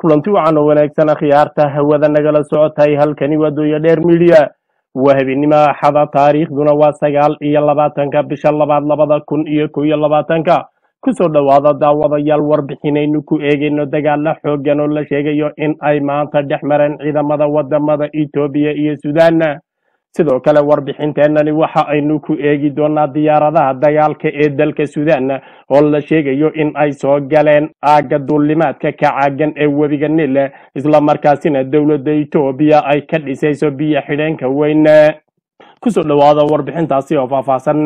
kulanti wacan oo wanaagsan akhyaarta hawada nagala socotay halkani waa dooya dheer midiya waa habeenimo axada taariikhduna waa sagaal iyo labaatanka bisha labaad labada kun iyo kow iyo labaatanka kusoo dhowaada daawadayaal warbixinaynu ku eegayno dagaala xoogan oo la sheegayo in ay maanta dhex mareen ciidamada wadamada etoobiya iyo sudan sidoo kale warbixinteenani waxa aynu ku eegi doonaa diyaaradaha dagaalka ee dalka sudan oo la sheegayo in ay soo galeen aagga duulimaadka ka caagan ee webiga nile islamarkaasina dowladda etoobiya ay ka dhisayso biyo xidheenka weyn kusoo dhowaada warbixintaasi oo faahfaahsan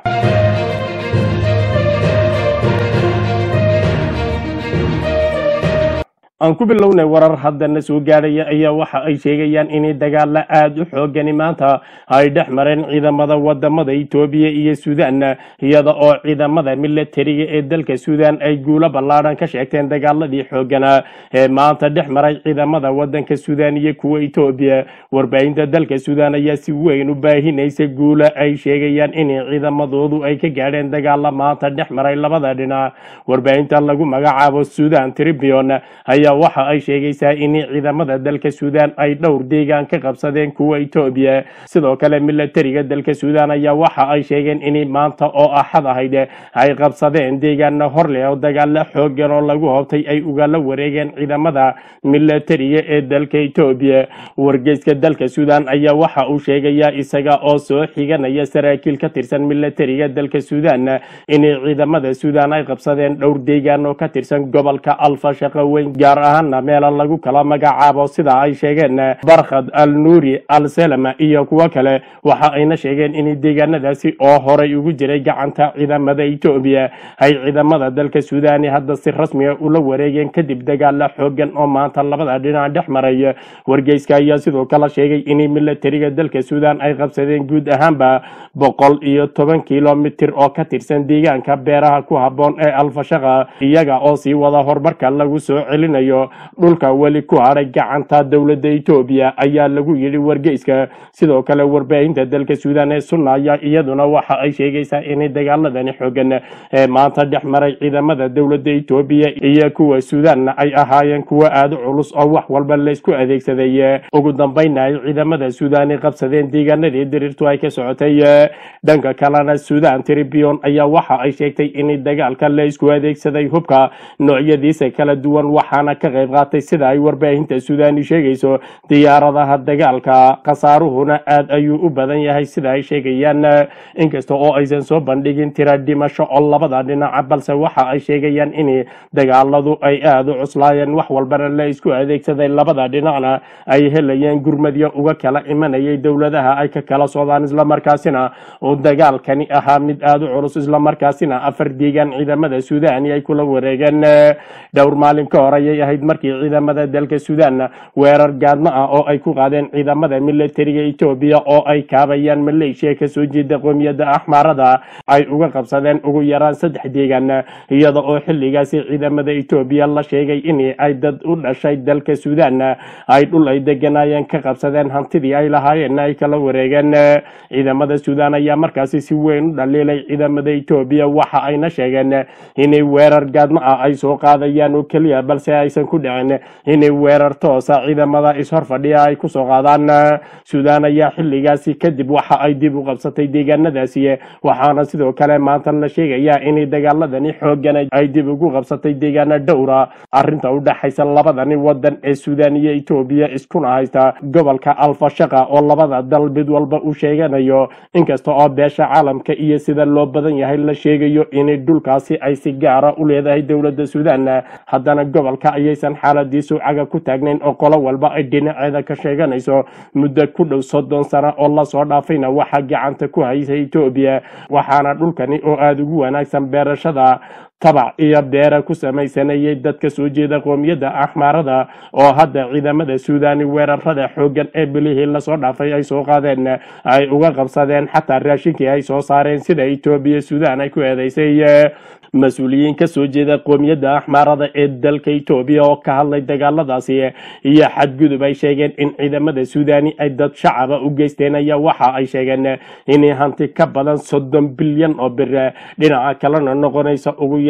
aan ku bilownay warar haddana soo gaadhaya ayaa waxa ay sheegayaan inay dagaalo aada u xoogani maanta ay dhex mareen ciidamada wadamada etoobiya iyo sudan iyada oo ciidamada milatariga ee dalka sudan ay guulo ballaadhan ka sheegteen dagaaladii xoogana ee maanta dhex maray ciidamada wadanka sudan iyo kuwa etoobiya warbaahinta dalka sudan ayaa si weyn u baahinaysa guulo ay sheegayaan inay ciidamadoodu ay ka gaadheen dagaala maanta dhex maray labada dhinac warbaahinta lagu magacaabo sudan tribune ayaa waxa ay sheegaysaa in ciidamada dalka sudan ay dhowr deegaan ka qabsadeen kuwa etoobiya sidoo kale milatariga dalka sudan ayaa waxa ay sheegeen in maanta oo axad ahayd ay qabsadeen deegaana horleh oo dagaalo xoogan oo lagu hobtay ay ugala wareegeen ciidamada milatariga ee dalka etoobiya wargeyska dalka sudan ayaa waxa uu sheegayaa isaga oo soo xiganaya saraakiil ka tirsan milatariga dalka sudan in ciidamada sudan ay qabsadeen dhowr deegaan oo ka tirsan gobolka alfa shaqo weyn gaar ahaana meela lagu kala magacaabo sida ay sheegeen barkhad al nuuri al selama iyo kuwo kale waxa ayna sheegeen in deegaanadaasi oo horay ugu jiray gacanta ciidamada etoobiya ay ciidamada dalka suudani hadda si rasmiga ula wareegeen kadib dagaala xoogan oo maanta labada dhinac dhex maray wargeyska ayaa sidoo kale sheegay in milatariga dalka suudan ay qabsadeen guud ahaanba boqol iyo toban kilomitir oo ka tirsan deegaanka beeraha ku habboon ee alfashaqa iyaga oo sii wada horumarka lagu soo celinayo dhulka weli ku hadhay gacanta dowladda etoobiya ayaa lagu yidhi wargeyska sidoo kale warbaahinta dalka suudan ee sunna ayaa iyaduna waxa ay sheegaysaa in dagaaladani xoogan ee maanta dhex maray ciidamada dowladda etoobiya iyo kuwa suudanna ay ahaayeen kuwo aada u culus oo wax walba laysku adeegsaday ugu dambayna ay ciidamada suudani qabsadeen deegaanadii diriirtu ay ka socotay dhanka kalena suudan tribune ayaa waxa ay sheegtay in dagaalka la isku adeegsaday hubka noocyadiisa kala duwan waxaana ka qayb qaatay sida ay warbaahinta suudani sheegayso diyaaradaha dagaalka khasaaruhuna aad ayuu u badan yahay sida ay sheegayaan inkasta oo aysan soo bandhigin tira dhimasho oo labada dhinaca balse waxa ay sheegayaan in dagaaladu ay aada u cuslaayeen wax walbana la isku adeegsaday labada dhinacna ay helayeen gurmadyo uga kala imanayay dowladaha ay ka kala socdaan islamarkaasina uu dagaalkani ahaa mid aada u culus islamarkaasina afar deegaan ciidamada suudani ay kula wareegeen dhowr maalin ka hor ayay ahayd markii ciidamada dalka suudan weerar gaadmo ah oo ay ku qaadeen ciidamada milatariga etoobiya oo ay kaabayaan maleeshiya kasoo jeeda qoomiyadda axmaarada ay uga qabsadeen ugu yaraan saddex deegaan iyada oo xilligaasi ciidamada etoobiya la sheegay in ay dad u dhashay dalka suudan ay dhul ay deganaayeen ka qabsadeen hantidii ay lahaayeen ay kala wareegeen ciidamada suudan ayaa markaasi si weyn u dhaliilay ciidamada etoobiya waxa ayna sheegeen inay weerar gaadmo ah ay soo qaadayaan oo keliya balse aysan ku dhicin inay weerar toosa ciidamada ishor fadhiya ay kusoo qaadaan suudan ayaa xilligaasi kadib waxa ay dib u qabsatay deegaanadaasi waxaana sidoo kale maanta la sheegayaa in dagaaladani xoogan ay dib ugu qabsatay deegaana dhowra arinta u dhexaysa labadani wadan ee suudan iyo etoobiya iskuna haysta gobolka alfashaqa oo labada dal mid walba u sheeganayo inkasta oo beesha caalamka iyo sida loo badan yahay la sheegayo in dhulkaasi ay si gaara u leedahay dowladda suudan haddana gobolka ayaysan xaaladiisu caga ku taagnayn oo qolo walba ay dhinaceeda ka sheeganayso muddo ku dhow soddon sano oo lasoo dhaafayna waxaa gacanta ku haysa etoobiya waxaana dhulkani oo aada ugu wanaagsan beerashada tabac iyo beera ku samaysanayay dadka soo jeeda qoomiyadda axmaarada oo hadda ciidamada suudani weerarada xoogan ee bilihii lasoo dhaafay ay soo qaadeen ay uga qabsadeen xataa raashinkii ay soo saareen sida etoobiya suudan ay ku eedeysay mas-uuliyiin ka soo jeeda qoomiyadda axmaarada ee dalka etoobiya oo ka hadlay dagaaladaasi iyo xadgudub ay sheegeen in ciidamada suudani ay dad shacaba u geysteen ayaa waxa ay sheegeen in hanti ka badan soddon bilyan oo bir dhinaca kalena noqonaysa ugu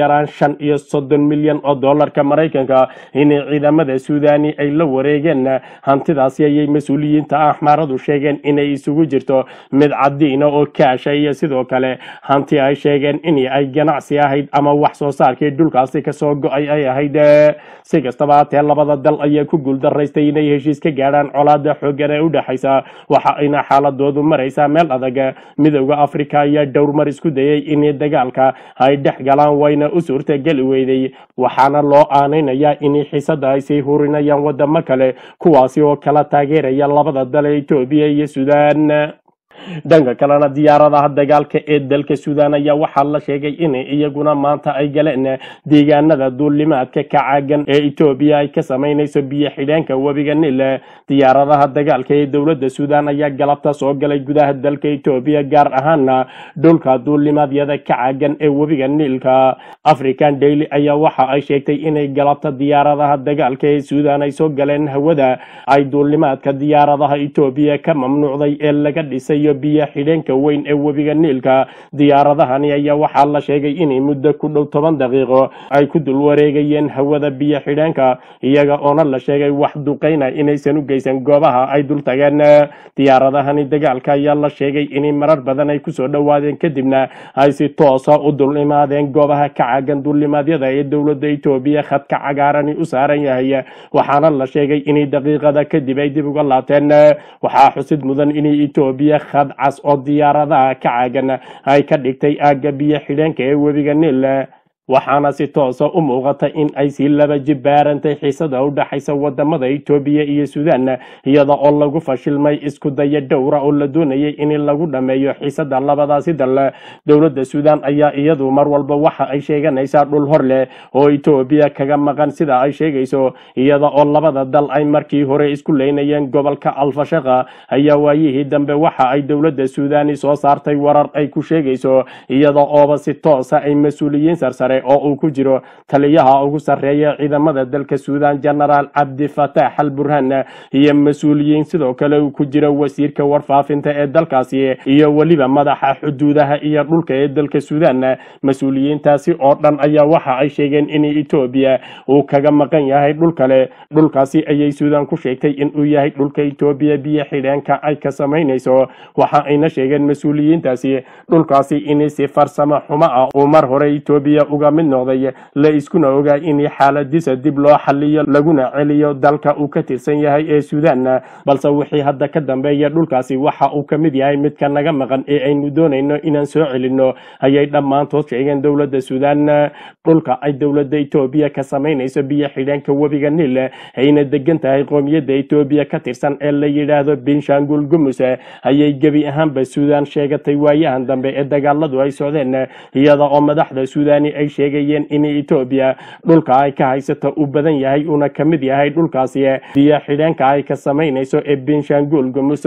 yaraan shan iyo soddon milyan oo dollarka maraykanka in ciidamada suudani ay la wareegeen hantidaasi ayay mas-uuliyiinta axmaaradu sheegeen inay isugu jirto mid cadiina oo kaasha iyo sidoo kale hanti ay sheegeen in ay ganacsi ahayd ama wax soo saarkii dhulkaasi kasoo go-ay ay ahayd si kastaba hatee labada dal ayaa ku guuldaraystay inay heshiis ka gaadhaan colaada xoogan ee u dhexaysa waxa ayna xaaladoodu maraysaa meel adag midowda africa ayaa dhowrmar isku dayay in dagaalka ay dhex galaan wayna u suurtageli weyday waxaana loo aanaynayaa in xiisada ay sii hurinayaan wadamo kale kuwaasi oo kala taageeraya labada dal ee etoobiya iyo suudaan dhanka kalena diyaaradaha dagaalka ee dalka suudaan ayaa waxaa la sheegay in iyaguna maanta ay galeen deegaanada duulimaadka ka caagan ee etoobiya ay ka samaynayso biyo xidheenka webiga nil diyaaradaha dagaalka ee dowladda suudaan ayaa galabta soo galay gudaha dalka etoobiya gaar ahaana dhulka duulimaadyada ka caagan ee webiga niilka african daily ayaa waxa ay sheegtay inay galabta diyaaradaha dagaalka ee suudaan ay soo galeen hawada ay duulimaadka diyaaradaha etoobiya ka mamnuucday ee laga dhisayo biyo xidheenka weyn ee webiga niilka diyaaradahani ayaa waxaa la sheegay inay muddo ku dhow toban daqiiqo ay ku dul wareegayeen hawada biyo xidheenka iyaga oona la sheegay wax duqayna inaysan u geysan goobaha ay dul tageen diyaaradahani dagaalka ayaa la sheegay in marar badan ay kusoo dhowaadeen kadibna ay si toosa u dul imaadeen goobaha ka caagan duulimaadyada ee dowladda etoobiya khadka cagaarani u saaran yahay waxaana la sheegay inay daqiiqada kadib ay dib uga laabteen waxaa xusid mudan inay etoobiya khad cas oo diyaaradaha ka caagan ay ka dhigtay aagga biyo xidheenka ee webiga niil waxaana si toosa u muuqata in ay sii laba jibaarantay xiisada u dhexaysa wadamada etoobiya iyo suudaan iyada oo lagu fashilmay isku daya dhowra oo la doonayay in lagu dhammeeyo xiisada labadaasi dal dowladda suudaan ayaa iyadu mar walba waxa ay sheeganaysaa dhul hor leh oo etoobiya kaga maqan sida ay sheegayso iyada oo labada dal ay markii hore isku leynayeen gobolka alfashaqa ayaa waayihii dambe waxa ay dowladda suudaani soo saartay warar ay ku sheegayso iyada ooba si toosa ay mas-uuliyiin sarsare oo uu ku jiro taliyaha ugu sarreeya ciidamada dalka suudaan genaraal cabdifataax al burhaan iyo mas-uuliyiin sidoo kale uu ku jiro wasiirka warfaafinta ee dalkaasi iyo weliba madaxa xuduudaha iyo dhulka ee dalka suudaan mas-uuliyiintaasi oo dhan ayaa waxa ay sheegeen in etoobiya uu kaga maqan yahay dhul kale dhulkaasi ayay suudaan ku sheegtay inuu yahay dhulka etoobiya biyo xidheenka ay ka samaynayso waxa ayna sheegeen mas-uuliyiintaasi dhulkaasi in si farsamo xumo ah uu mar hore etoobiya uga mid noqday la iskuna ogaa in xaaladiisa dib loo xaliyo laguna celiyo dalka uu ka tirsan yahay ee suudaan balse wixii hadda ka dambeeya dhulkaasi waxa uu ka mid yahay midka naga maqan ee aynu doonayno inaan soo celinno ayay dhammaantood sheegeen dowladda suudaan dhulka ay dowladda etoobiya ka samaynayso biyo xidheenka webiga niil ayna degan tahay qoomiyadda etoobiya ka tirsan ee la yidhaahdo benshangul gumus ayay gebi ahaanba suudaan sheegatay waayahan dambe ee dagaaladu ay socdeen iyada oo madaxda suudaani ay sheegayeen in etoobiya dhulka ay ka haysato uu badan yahay uuna ka mid yahay dhulkaasi biyo xidheenka ay ka samaynayso ee benshangul gumus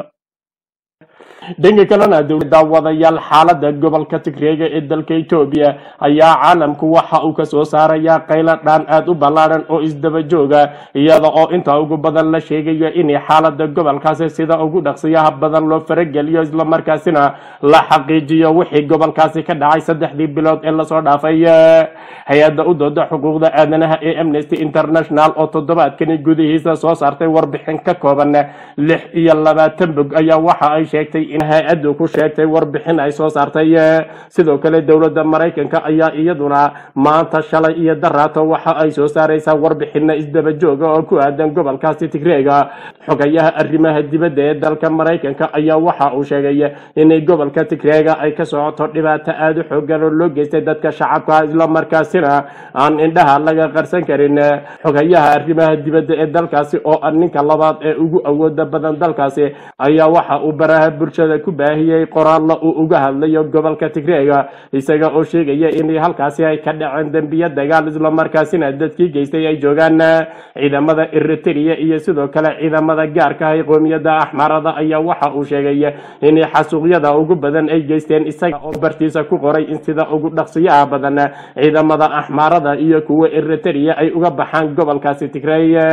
dhanka kalena daawadayaal xaalada gobolka tigreega ee dalka etoobiya ayaa caalamku waxa uu kasoo saarayaa qaylo dhaan aad u ballaadhan oo isdaba jooga iyada oo inta ugu badan la sheegayo in xaalada gobolkaasi sida ugu dhaqsiyaha badan loo farageliyo islamarkaasina la xaqiijiyo wixii gobolkaasi ka dhacay saddexdii bilood ee lasoo dhaafay hay-adda u dooda xuquuqda aadanaha ee amnesty international oo toddobaadkani gudihiisa soo saartay warbixin ka kooban lix iyo labaatan bog ayaa waxa ay sheegtay in hay-addu ku sheegtay warbixin ay soo saartay sidoo kale dowladda maraykanka ayaa iyaduna maanta shalay iyo daraato waxa ay soo saaraysaa warbixina isdaba jooga oo ku aadan gobolkaasi tigreega xogayaha arrimaha dibadda ee dalka maraykanka ayaa waxa uu sheegay inay gobolka tigreega ay ka socoto dhibaato aada u xoogan oo loo geystay dadka shacabka islamarkaasina aan indhaha laga qarsan karin xogayaha arrimaha dibadda ee dalkaasi oo ah ninka labaad ee ugu awooda badan dalkaasi ayaa waxa uu baraha bulshada ku baahiyey qoraallo uu uga hadlayo gobolka tigreega isaga oo sheegaya in halkaasi ay ka dhaceen dembiyo dagaal islamarkaasina dadkii geystay ay joogaan ciidamada eritrea iyo sidoo kale ciidamada gaarka ah ee qoomiyadda axmarada ayaa waxa uu sheegay in xasuuqyada ugu badan ay geysteen isaga oo bartiisa ku qoray in sida ugu dhaqsiyaha badan ciidamada axmarada iyo kuwa eritrea ay uga baxaan gobolkaasi tigrey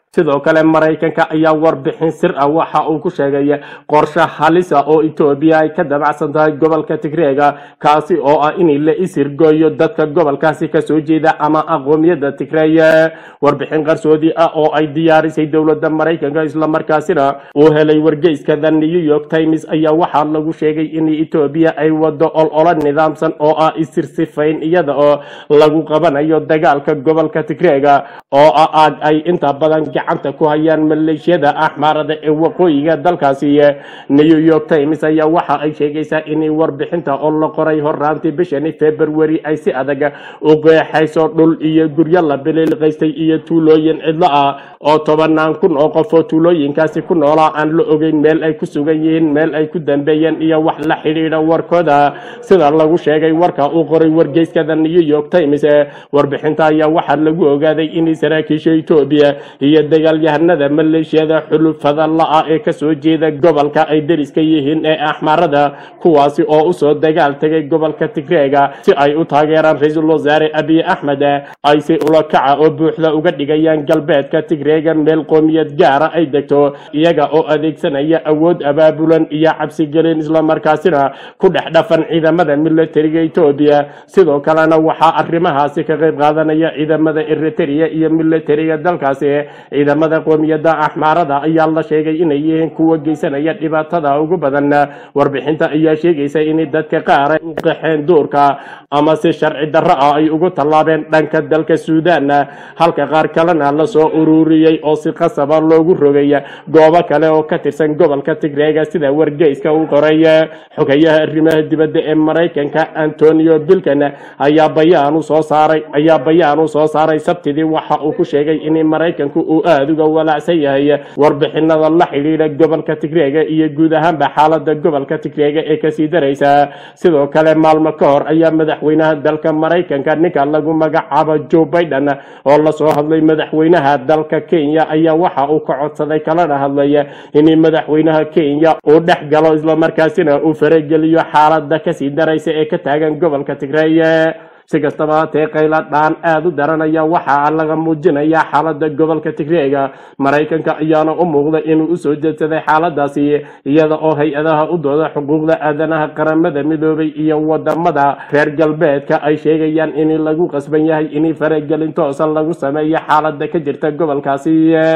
sidoo kale maraykanka ayaa warbixin sir ah waxa uu ku sheegay qorshe halisa oo etoobiya ay ka dabacsan tahay gobolka tigreega kaasi oo ah in la isirgooyo dadka gobolkaasi kasoo jeeda ama aqoomiyadda tigreey warbixin qarsoodi ah oo ay diyaarisay dowladda maraykanka islamarkaasina uu helay wargeyska the new york times ayaa waxaa lagu sheegay in etoobiya ay wado ololo nidaamsan oo ah isirsifayn iyada oo lagu qabanayo dagaalka gobolka tigreega oo ah aag ay inta badan gacanta ku hayaan maleeshiyada axmaarada ee waqooyiga dalkaasi new york times ayaa waxa ay sheegaysaa in warbixinta oo la qoray horaantii bishani february ay si adag u qeexayso dhul iyo guryo la biliilqaystay iyo tuulooyin cidlo ah oo tobanaan kun oo qof oo tuulooyinkaasi ku noolaa aan la ogeyn meel ay ku sugan yihiin meel ay ku dambeeyeen iyo wax la xidhiidha warkooda sida lagu sheegay warka uu qoray wargeyska the new york times warbixinta ayaa waxaa lagu ogaaday in saraakiisha etoobiya iyo dagaalyahanada maleeshiyada xulufada la-a ee kasoo jeeda gobolka ay deriska yihiin ee axmaarada kuwaasi oo usoo dagaal tegay gobolka tigreega si ay u taageeraan ra-iisul wasaare abiy axmed ay si ulakaca oo buuxda uga dhigayaan galbeedka tigreega meel qoomiyad gaara ay degto iyaga oo adeegsanaya awood abaabulan iyo cabsigelin islamarkaasina ku dhex dhafan ciidamada militariga etoobiya sidoo kalena waxaa arrimahaasi ka qayb qaadanaya ciidamada eritrea iyo militariga dalkaasi ciidamada qoomiyadda axmaarada ayaa la sheegay inay yihiin kuwa geysanaya dhibaatada ugu badan warbixinta ayaa sheegaysa in dadka qaar ay u qaxeen duurka ama si sharci darro ah ay ugu tallaabeen dhanka dalka suudaan halka qaar kalena lasoo ururiyey oo si qasaba loogu rogay goobo kale oo ka tirsan gobolka tigreega sida wargeyska uu qoray xogayaha arrimaha dibadda ee maraykanka antonio bilkan ayaa bayaan u soo saaray ayaa bayaan u soo saaray sabtidii waxa uu ku sheegay in maraykanku uu aada uga walaacsan yahay warbixinada la xidhiidha gobolka tigreega iyo guud ahaanba xaalada gobolka tigreega ee kasii daraysa sidoo kale maalmo ka hor ayaa madaxweynaha dalka maraykanka ninka lagu magacaabo joe biden oo lasoo hadlay madaxweynaha dalka kenya ayaa waxa uu ka codsaday kalana hadlay in madaxweynaha kenya uu dhex galo islamarkaasina uu farageliyo xaalada kasii daraysa ee ka taagan gobolka tigreey si kastaba hatee qayla dhaan aada u daranaya waxaa laga muujinaya xaalada gobolka tigreega maraykanka ayaana u muuqda inuu usoo jeedsaday xaaladaasi iyada oo hay-adaha u dooda xuquuqda aadanaha qaramada midoobay iyo wadamada reer galbeedka ay sheegayaan in lagu qasban yahay in faragelin toosa lagu sameeyo xaalada ka jirta gobolkaasi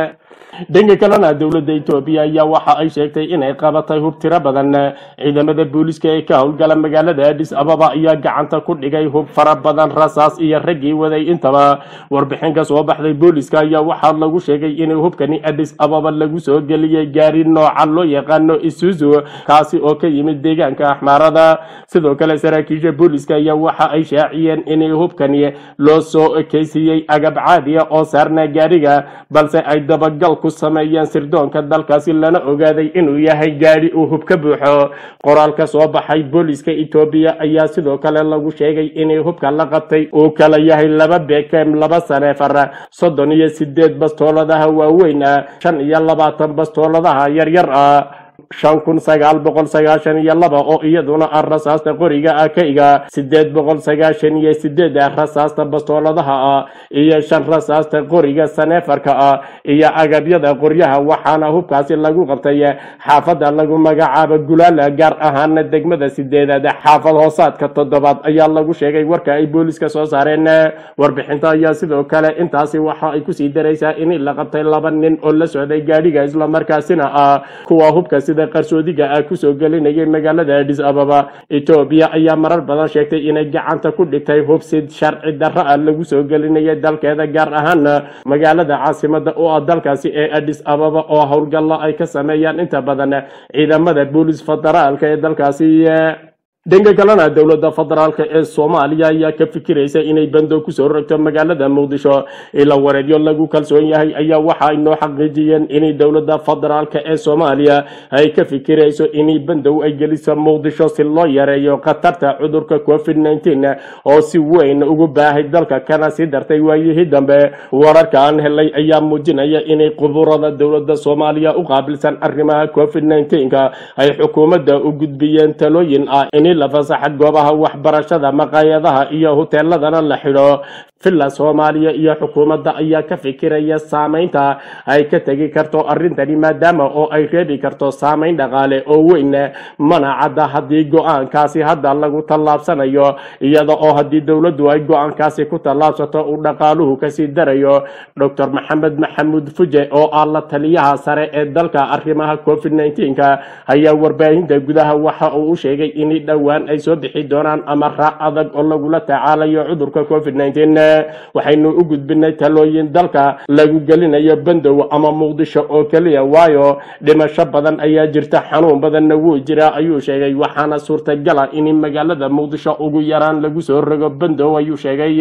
dhanka kalena dowladda etoobiya ayaa waxa ay sheegtay inay qabatay hub tiro badan ciidamada booliska ee ka howlgala magaalada adis ababa ayaa gacanta ku dhigay hub fara badan rasaas iyo raggii waday intaba warbixin ka soo baxday booliska ayaa waxaa lagu sheegay in hubkani adis ababa lagu soo geliyey gaari nooca loo yaqaano isuzu kaasi oo ka yimid deegaanka axmaarada sidoo kale saraakiisha booliska ayaa waxa ay shaaciyeen in hubkani loo soo ekeysiiyey agab caadiya oo saarnaa gaariga balse ay dabagal ku sameeyeen sirdoonka dalkaasi lana ogaaday inuu yahay gaadhi uu hub ka buuxo qoraal ka soo baxay booliska etoobiya ayaa sidoo kale lagu sheegay in hubka la qabtay uu kala yahay laba bekem laba saneefar soddon iyo sideed bastooladaha waaweyn ah shan iyo labaatan bastooladaha yaryar ah shan kun sagaal boqol sagaashan iyo laba oo iyaduna ah rasaasta qoriga ah kayga sideed boqol sagaashan iyo sideed ah rasaasta bastooladaha ah iyo shan rasaasta qoriga saneefarka ah iyo agabyada qoryaha waxaana hubkaasi lagu qabtay xaafada lagu magacaabo gulaala gaar ahaana degmada sideedaad xaafad hoosaadka toddobaad ayaa lagu sheegay warka ay booliska soo saareen warbixinta ayaa sidoo kale intaasi waxa ay kusii daraysaa in la qabtay laba nin oo la socday gaadhiga islamarkaasina ah kuwa hubka sida qarsoodiga ah kusoo gelinayay magaalada adis ababa etoobiya ayaa marar badan sheegtay inay gacanta ku dhigtay hubsid sharci darro ah lagu soo gelinayay dalkeeda gaar ahaana magaalada caasimada oo ah dalkaasi ee adis ababa oo howlgalla ay ka sameeyaan inta badan ciidamada boolis federaalka ee dalkaasi dhanka kalena dowladda federaalka ee soomaaliya ayaa ka fikiraysa inay bando kusoo rogto magaalada muqdisho ila wareedyo lagu kalsoon yahay ayaa waxa ay noo xaqiijiyeen in dowladda federaalka ee soomaaliya ay ka fikirayso in bandow ay geliso muqdisho si loo yareeyo khatarta cudurka covid nteen oo si weyn ugu baahay dalka kana sii dartay waayihii dambe wararka aan helay ayaa muujinaya inay quburada dowladda soomaaliya u qaabilsan arrimaha covid nteenka ay xukuumadda u gudbiyeen talooyin ah in in la fasaxa goobaha waxbarashada maqaayadaha iyo huteeladana la xidho villa soomaaliya iyo xukuumadda ayaa ka fikiraya saameynta ay ka tegi karto arrintani maadaama oo ay reebi karto saameyn dhaqaale oo weyn mana cadda haddii go-aankaasi hadda lagu tallaabsanayo iyada oo haddii dowladdu ay go-aankaasi ku tallaabsato uu dhaqaaluhu kasii darayo dr maxamed maxamuud fuje oo ah la taliyaha sare ee dalka arrimaha covid nka ayaa warbaahinta gudaha waxa uu u sheegay in dhowaan ay soo bixi doonaan amara adag oo lagula tacaalayo cudurka covid waxaynu u gudbinay talooyin dalka lagu gelinayo bandow ama muqdisho oo keliya waayo dhimasho badan ayaa jirta xanuun badanna wuu jiraa ayuu sheegay waxaana suurtagala in magaalada muqdisho ugu yaraan lagu soo rogo bandow ayuu sheegay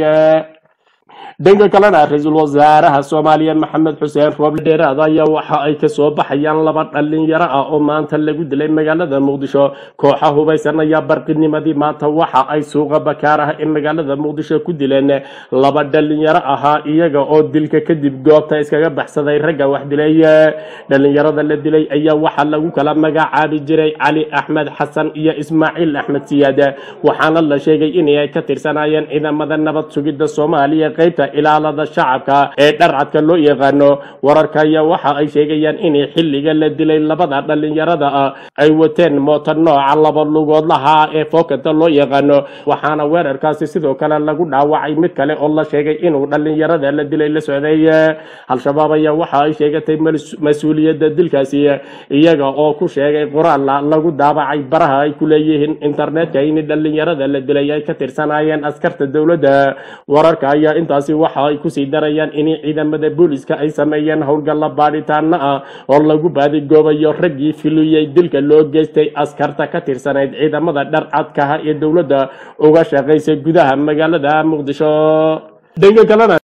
dhanka kalena ra-iisul wasaaraha soomaaliya maxamed xuseen rooble dheeraad ayaa waxa ay kasoo baxayaan laba dhalinyaro ah oo maanta lagu dilay magaalada muqdisho kooxa hubaysan ayaa barqinimadii maanta waxa ay suuqa bakaaraha ee magaalada muqdisho ku dileen laba dhalinyaro ahaa iyaga oo dilka kadib goobta iskaga baxsaday ragga wax dilay dhalinyarada la dilay ayaa waxaa lagu kala magacaabi jiray cali axmed xasan iyo ismaaciil axmed siyaad waxaana la sheegay inay ka tirsanaayeen ciidamada nabad sugidda soomaaliya qaybta ilaalada shacabka ee dharcadka loo yaqaano wararka ayaa waxa ay sheegayaan in xilliga la dilay labada dhalinyarada ah ay wateen mooto nooca laba lugoodlaha ee fookanta loo yaqaano waxaana weerarkaasi sidoo kale lagu dhaawacay mid kale oo la sheegay inuu dhalinyarada la dilay la socday al-shabaab ayaa waxa ay sheegatay mas-uuliyadda dilkaasi iyaga oo ku sheegay qoraal lagu daabacay baraha ay ku leeyihiin internetka in dhalinyarada la dilay ay ka tirsanaayeen askarta dowladda wararka ayaa intaasi waxa ay kusii darayaan in ciidamada booliska ay sameeyeen howlgalla baadhitaana ah oo lagu baadigoobayo raggii filiyey dilka loo geystay askarta ka tirsanayd ciidamada dharcadkaha ee dowladda uga shaqaysay gudaha magaalada muqdisho dhanka kalena